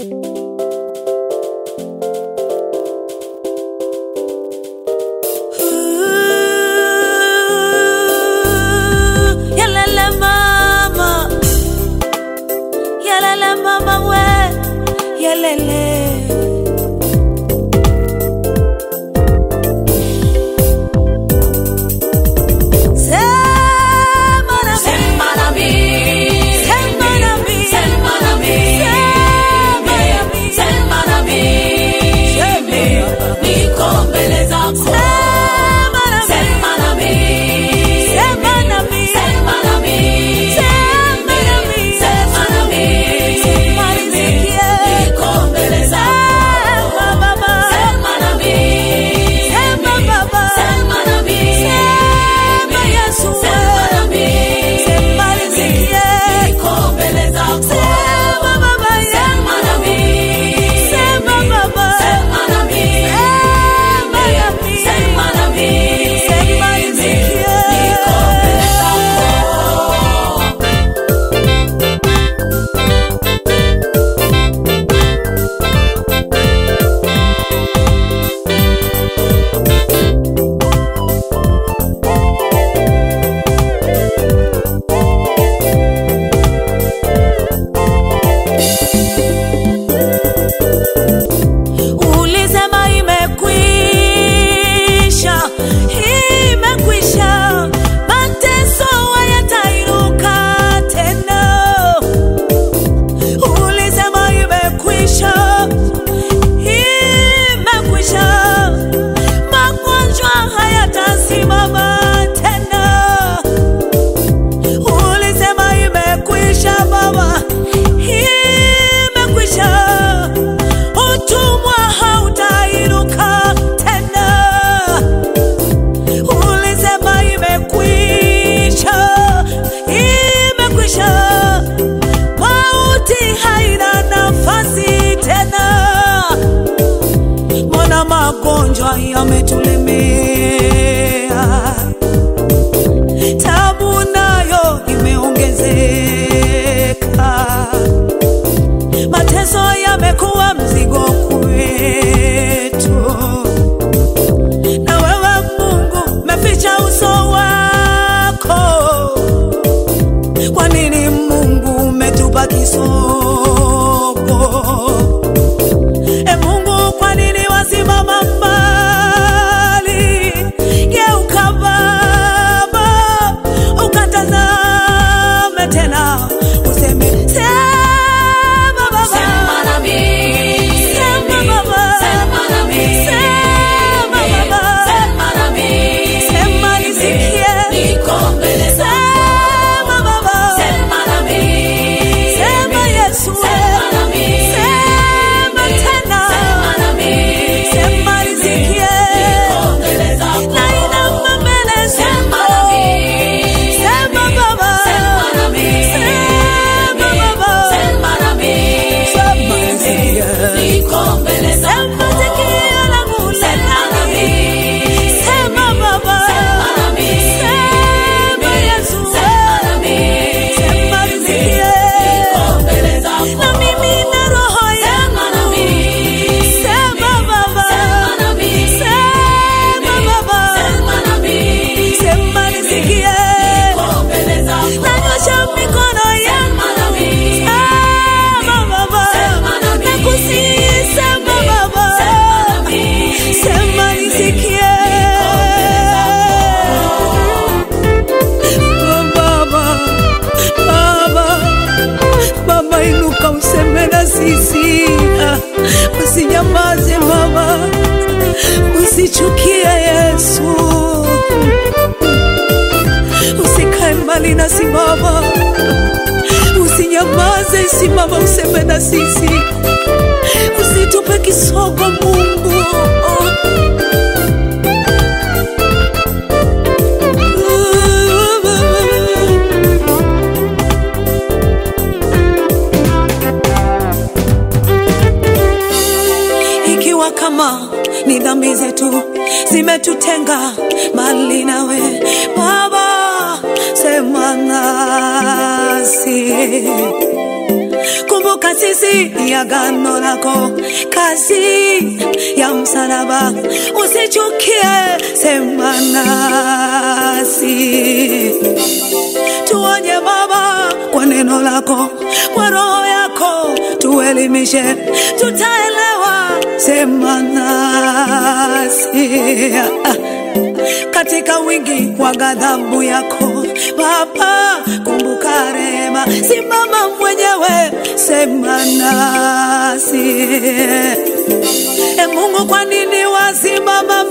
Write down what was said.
Yalala mama, yalala mama we, yalele. Sema na Sema na mimi. Sema na mimi. Sema na mimi. Sema na mimi. Sema na mimi. Niko mbele zako. Sema na mimi. Sema na mimi. Sema na mimi. Sema na mimi. Sema na mimi. Sema na mimi. Sema nisikie. Niko mbele zako. Sema baba. Sema na mimi. Sema baba. Sema na mimi. Sema Yesu we. Sema na mimi. Sema nisikie. Niko mbele zako. Sema baba Sema na mimi. Sema baba. Sema na mimi. Sema na mimi. Sema na mimi. Sema nisikie. Niko mbele zako. Ulisema imekwisha, imekwisha, mateso hayatainuka tena. Ulisema imekwisha, imekwisha, magonjwa hayatasimama tena. Ulisema imekwisha Baba, imekwisha. Utumwa hautainuka tena. Ulisema imekwisha, imekwisha. Mauti haina nafasi tena. Mbona magonjwa yametulemea? tabu nayo imeongezeka, mateso yamekuwa mzigo kwetu, na wewe Mungu umeficha uso wako. Kwa nini Mungu umetupa kisogo? E Mungu, kwa nini wasimama mbali? Geuka Baba, ukatazame tena, useme sema Baba, Sema na mimi. Sema Baba, Sema na mimi. Sema Baba, Sema na mimi. Sema nisikie. Niko mbele zako. sema Baba, Sema na mimi. sema Yesu, Sema na mimi. sema tena, Sema na mimi. sema nisikie. Niko mbele zako. Nainama mbele Sema zako. na mimi. Sema Baba. Sema na mimi. Sema Baba. Sema na mimi. Sema nisikie. Niko mbele zako. Sema sikio langu Sema na mimi. Sema Baba. Sema na mimi. Sema Yesu. Sema na mimi. Sema nisikie. Niko mbele zako. Na mimi na roho Sema na yangu. mimi. Sema Baba. Sema na mimi. Sema Baba. Sema na mimi. Sema nisikie. Niko mbele zako. Nanyosha mikono yangu. Sema na mimi. Sema Baba. Sema na mimi. Nakusihi, sema Baba. Sema na mimi. Sema nisikie. Baba, Baba, Baba, inuka useme na sisi, Ah, usinyamaze Baba, usichukie Yesu, usikae mbali nasi Baba, usinyamaze, simama useme na sisi, usitupe kisogo Mungu. Ikiwa kama ni dhambi zetu zimetutenga mbali nawe Baba, sema nasi kumbuka sisi ya gano lako, kazi ya msalaba, usichukie, sema nasi tuonye Baba kwa neno lako, kwa roho yako tuelimishe, tutaelewa, sema nasi katika wingi wa ghadhabu yako Baba, kumbuka rehema, simama mwenyewe, sema nasi. E Mungu, kwa nini wasimama